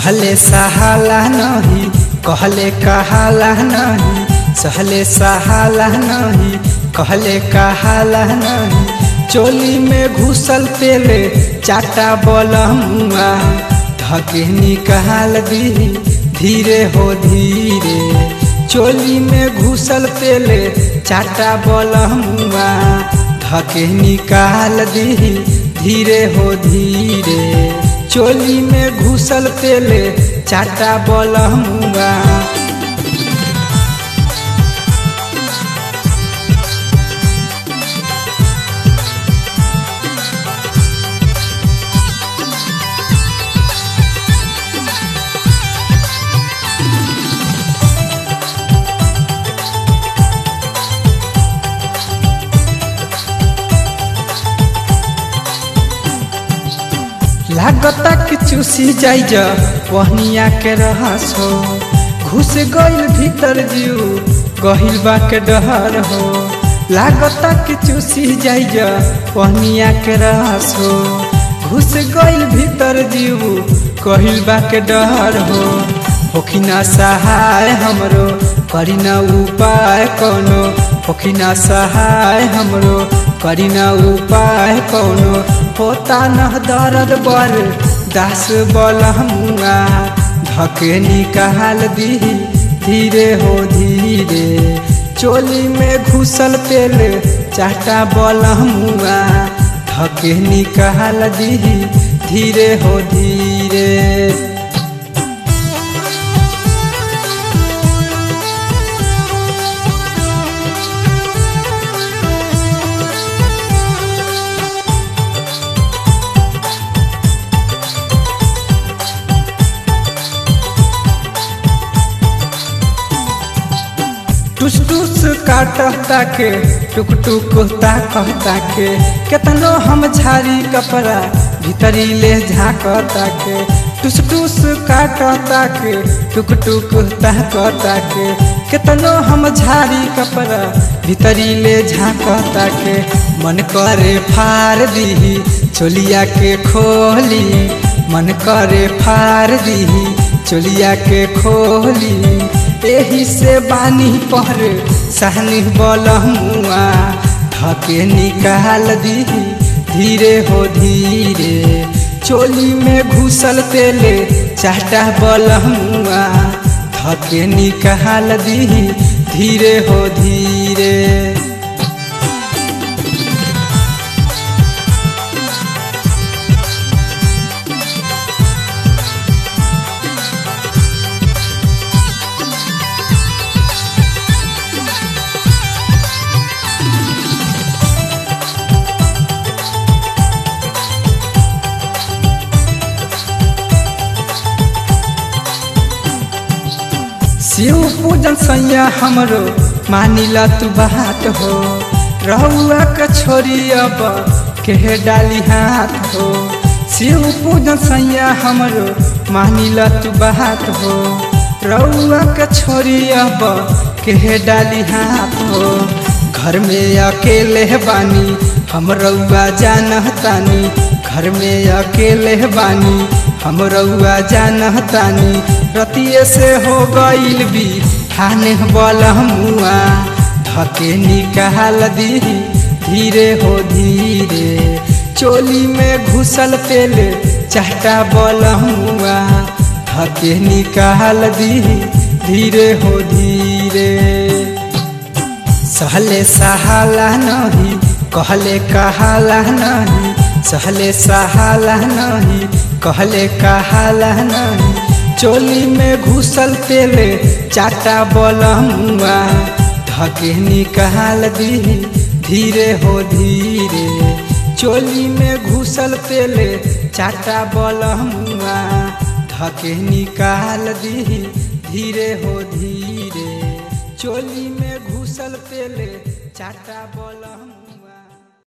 सहले सहाला नहीं कहले कहाला नहीं सहले सहाला नहीं कहले कहाला नहीं चोली में घुसल तेले चाटा बलमुआ धके निकाल दी धीरे हो धीरे चोली में घुसल तेले चाटा बलमुआ धके निकाल दी धीरे हो धीरे चोली में घुसल तेले चाटा बलमुआ लागता कि चूसी जाइ जा पहनिया के रहस हो घुस गइल भीतर जीव गहिल बा के डहर हो लागता कि चूसी जाइ जा पहनिया के रहस हो घुस गइल भीतर जीव गहिल बा के डहर हो होखिना सहाय हमरो करी न उपाय कोनो होखिना सहाय हमरो करी न उपाय कोनो होता न दर्द बर दास बलमुआ धके निकाल दी धीरे हो धीरे चोली में घुसल तेल चाटा बलमुआ धके निकाल दी धीरे हो धीरे टुस टुस काटता के टुक टुक कहता के केतनो हम झारी कपड़ा भीतरी ले झाकता के टुस टुस काटता के टुक टुक कहता के केतनो हम झारी कपड़ा भीतरी ले झाकता के मन करे फार दी चोलिया के खोली मन करे फार दी चोलिया के खोली एही से बानी पर सहनी बलमुआ धके निकाल दी धीरे हो धीरे चोली में घुसल तेले चाटा बलमुआ धके निकाल दी धीरे हो धीरे शिव पूजन सैया हमरो मानिला तू बात हो रहुआ के छोरी अब के डाली हाथ हो शिव पूजन सैया हमरो मानिला तू बात हो रहुआ के छोरी अब के डाली हाथ हो घर में अकेले बानी हम रउआ जानतानी घर में अकेले बानी हम रउआ जानतानी रतिये से हो गईल भी थाने बलमुआ धके निकाल दी धीरे हो धीरे चोली में घुसल तेल चाटा बलमुआ धके निकाल दी धीरे हो धीरे सहले सहाला नहीं कहले कहाला नहीं सहले सहाला नहीं कहले कहाला नहीं चोली में घुसल तेले चाटा बलमुआ धके निकाल दी धीरे हो धीरे चोली में घुसल तेले चाटा बलमुआ धके निकाल दी धीरे हो धीरे चोली में घुसल तेले चाटा बलमुआ